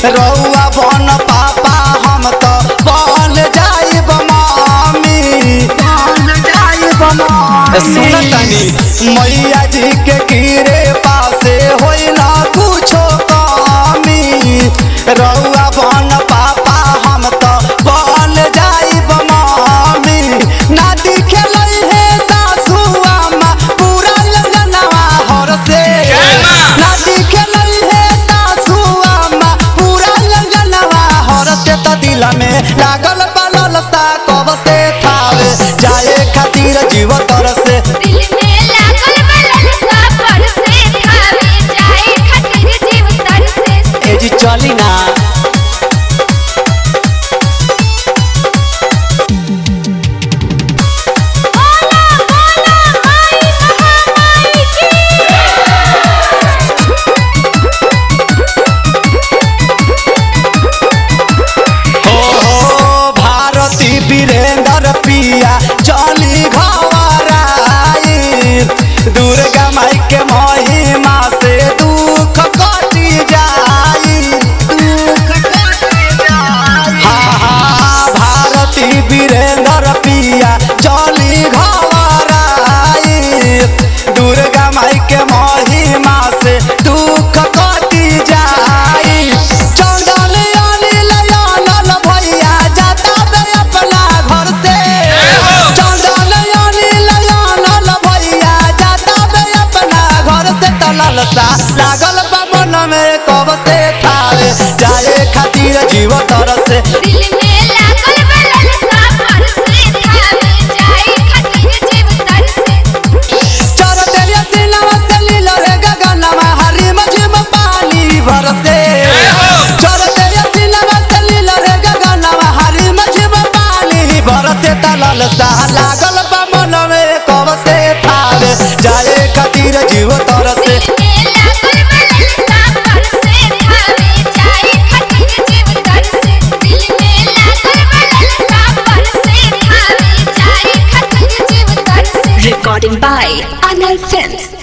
रउआ बन पापा हम तो बन जाइब मामी बन जाइब मामी सुन तनी मैया जी के गिरे पासे होइला कुछो कमी रउआ बन पापा हम तो बन जाइब मामी ना दिखेलै हे सासू अम्मा पूरा लगनवा हर से ना दिखेलै हे सासू अम्मा पूरा लगनवा हर से त दिल में लागल बलल सा कब से थावे जाए खातिर जीव तर से दिल में लागल बलल सा पर से थावे जाए खातिर जीव तर से ए जी चली ना बोला बोला माई महामाई की ओ भारती वीरेंद्र पिया चली घबराई दुर्गा माई के महिमा से दुख कटी जाई दुख कटी जाई हाँ हाँ भारती वीरेंद्र पिया चली घबराई दुर्गा माई के महिमा से दुख कटी जाई चंदन अनिल अनल भैया जाता बे अपना घर से चंदन अनिल अनल भैया जाता बे अपना घर से तलल सा लागल बा मन में कब से थावे जाए खातिर जीव तर से दिल में लागल बलल सा पर से थावे जाए खातिर जीव तर से चर तेरे सिनवा से लील रे गगनवा हरी मझिम पानी बरसे चर तेरे सिनवा से लील रे गगनवा हरी मझिम पानी बरसे तलल सा लागल बा मन में कब से थावे जाए खातिर जीव तरसे दिल में लागल बलल सा पर से थावे जाए खातिर जीव तर से दिल में लागल बलल सा पर से थावे जाए खातिर जीव तर से Recording by Anal Films.